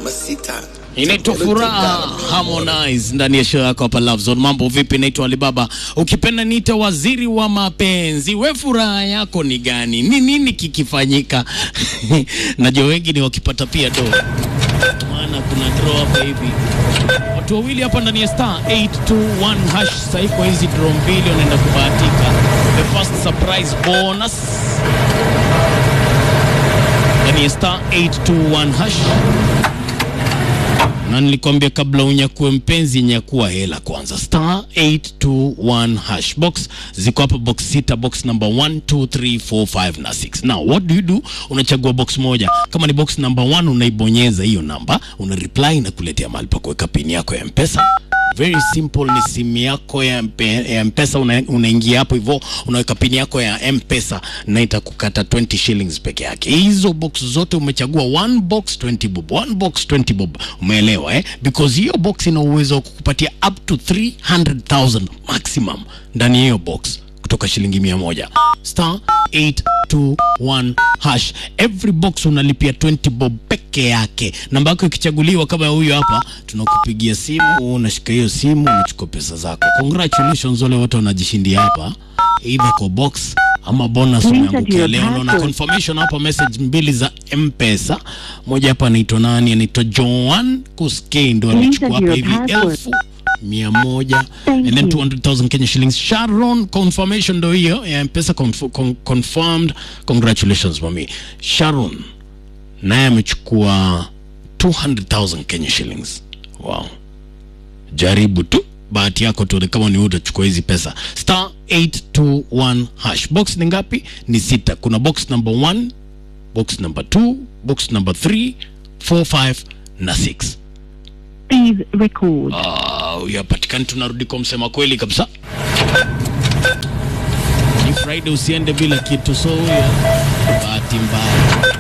Mamacita. Inaitwa Furaha Harmonize ndani ya show yako hapa Love Zone. Mambo vipi? Naitwa Alibaba, ukipenda niite waziri wa mapenzi. We, furaha yako ni gani? Ni nini kikifanyika? Najua wengi ni wakipata pia do, maana kuna draw hapa hivi, watu wawili hapa ndani ya star 821 hash. Sasa kwa hizi draw mbili wanaenda kubahatika the first surprise bonus ndani ya star 821 hash na nilikwambia kabla unyakue mpenzi, nyakua hela kwanza. Star 821 hash box ziko hapa, box sita, box number 1 2 3 4 5 na 6. Now what do you do? Unachagua box moja. Kama ni box number 1 unaibonyeza hiyo namba, una reply na kuletea mahali pa kuweka pini yako ya mpesa very simple ni simu yako ya, mpe, ya mpesa una, unaingia hapo hivyo unaweka pini yako ya mpesa na itakukata 20 shillings peke yake hizo box zote umechagua one box 20 bob one box 20 bob umeelewa eh? because hiyo box ina uwezo wa kukupatia up to 300000 maximum ndani ya hiyo box kutoka shilingi mia moja star 821 hash every box unalipia 20 bob peke yake namba yako ikichaguliwa kama huyo hapa tunakupigia simu unashika hiyo simu unachukua pesa zako congratulations wale wote wanajishindia hapa either kwa box ama bonus umeangukia leo naona confirmation hapa message mbili za mpesa moja hapa anaitwa nani anaitwa joan kuskei ndo alichukua hapa hivi elfu mia moja and then 200,000 Kenya shillings. Sharon, confirmation ndo hiyo ya mpesa conf con confirmed. Congratulations mami. Sharon naye amechukua 200,000 Kenya shillings. Wow, jaribu tu bahati yako tuone kama ni utachukua hizi pesa. Star 821 hash. Box ni ngapi? Ni sita. Kuna box number 1, box number 2, box number 3, 4, 5 na 6. Please record. Ah, huyu hapatikani. Tunarudi kwa msema kweli kabisa. Ni Friday, usiende bila kitu, so huyo bahati mbaya.